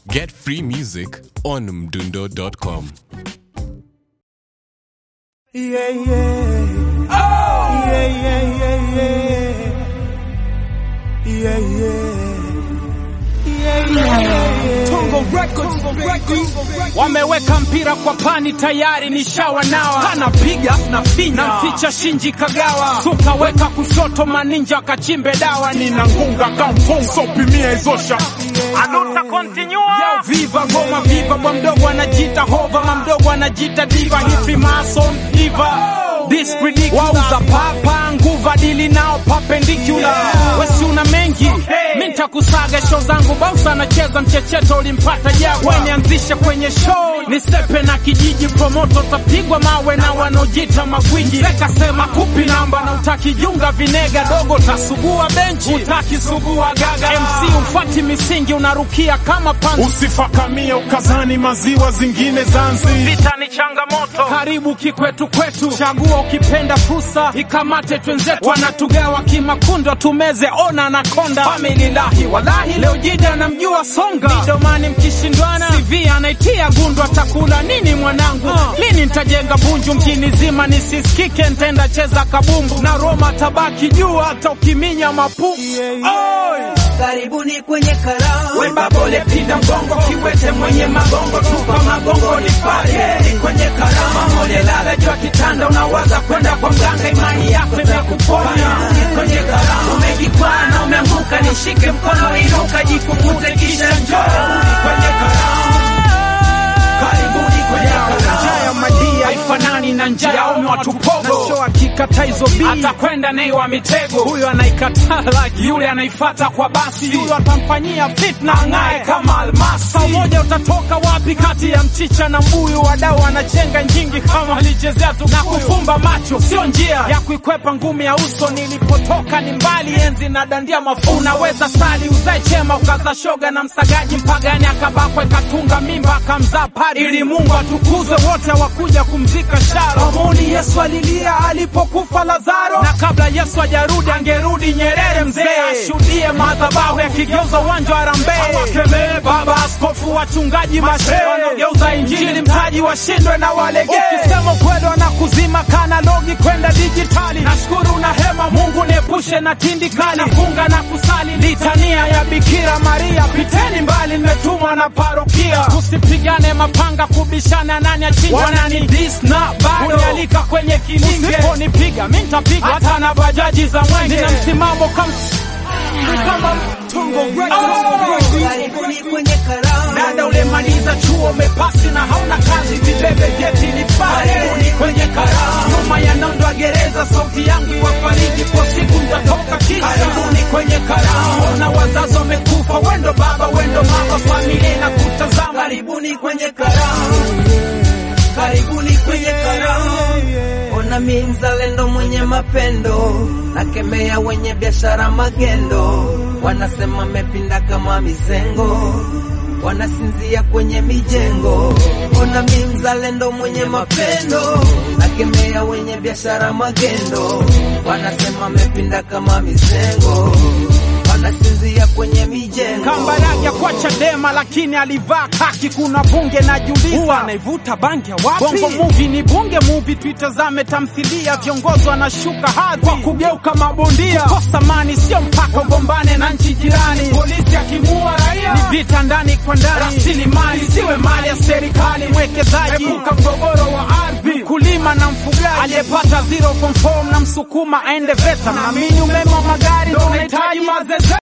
Get free music on mdundo.com. Yeah, yeah. Oh! Yeah, yeah, yeah, yeah. Yeah, yeah. Yeah, yeah, yeah. Tongo Records, Records. Wameweka mpira kwa pani tayari nishawa nawa anapiga na finya namficha Shinji Kagawa suka weka kushoto maninja kachimbe dawa nina ngunga kamfunso pimia izosha aluta continua Yo, viva goma viva bwa mdogo anajita hova mamdogo anajita diva hivi mason diva This ridiculous. Wauza papa nguva dili nao perpendicular wesi una mengi mi nitakusaga show zangu bausa anacheza mchecheto ulimpata jagwa nianzishe kwenye show nisepe na kijiji promoto tapigwa mawe na wanaojita magwiji sekasema kupi namba na utakijunga vinega dogo tasugua benchi utakisugua gaga mc ufati misingi unarukia kama panzi usifakamie ukazani maziwa zingine zanzi vita ni changamoto karibu kikwetu kwetu chagua ukipenda fursa ikamate twenzetu wanatugawa kimakundo tumeze ona na konda famililahi walahi leo jida namjua songa midomani mkishindwana cv anaitia gundu atakula nini mwanangu lini nitajenga bunju mjini zima nisisikike ntenda cheza kabumbu na roma tabaki juu hata ukiminya mapumu Oi! Karibuni kwenye karamu. Wemba pole pinda mgongo kiwete mwenye magongo tupa magongo nipate ni kwenye karama mole lala jua kitanda unawaza kwenda kwa mganga imani yako imekuponya ni kwenye karama umejikwana umeanguka nishike mkono inuka jikukute kisha njoo ni kwenye karama karibuni kwenye karama njaa ya madia haifanani na njaa ya ume watu pogo na show akikata hizo bii atakwenda nei wa mitego huyo anaikataa like yule anaifata kwa basi huyo atamfanyia fitna ng'ae kama almasi saa moja utatoka wapi kati ya mchicha na mbuyu wadau wanachenga njingi kama alichezea tu na kufumba macho sio njia ya kuikwepa ngumi ya uso nilipotoka ni mbali enzi na dandia mafu unaweza sali uzae chema ukaza shoga na msagaji mpagani akabakwe katunga mimba akamzaa pari ili mungu atukuzwe wote wakuja kumzika sharo Amoni yesu alilia alipokufa lazaro na kabla yesu ajarudi angerudi nyerere mzee ashuhudie madhabahu yakigeuza uwanja wa rambe awakemee baba askofu wachungaji mashe wanaogeuza injili mtaji washindwe na walegee ukisema ukweli wanakuzima kanalogi kwenda dijitali nashukuru na hema mungu niepushe na tindikali nafunga na kusali litania ya bikira maria piteni mbali nimetumwa na parokia tusipigane mapanga kubishana nani achinja wanani dis na bado unialika kwenye kilinge usiponipiga mi ntapiga hata na bajaji za mwenge nina msimamo kama kama Tongo Records, Karibuni kwenye karamu. dada ulemaliza chuo umepasi na hauna kazi vibebe vyeti ni pale kwenye karamu nyuma ya nondo ya gereza sauti yangu iwafariji kwa siku nitatoka kisha karibuni kwenye karamu na wazazi wamekufa wendo baba wendo mama familia na kutazama Karibuni kwenye karamu. Karibuni kwenye karamu. Ona mi mzalendo mwenye mapendo, nakemea wenye biashara magendo, wanasema mepinda kama mizengo, wanasinzia kwenye mijengo. Ona mi mzalendo mwenye mapendo, nakemea wenye biashara magendo, wanasema mepinda kama mizengo, wanasinzia kwenye mijengo. Kambarage kwa Chadema lakini alivaa kaki. Kuna bunge najiuliza, huwa anaivuta bangi ya wapi? Bongo movie ni bunge movie, tuitazame tamthilia. Viongozi wanashuka hadhi kwa kugeuka mabondia. Kukosa mani sio mpaka ugombane na nchi jirani. Polisi akimua raia ni vita ndani kwa ndani. Rasilimali siwe mali ya serikali. Mwekezaji epuka mgogoro wa ardhi. Mkulima na mfugaji aliyepata zero from form na msukuma aende VETA. Naamini umeme wa magari ndio unahitaji mazeze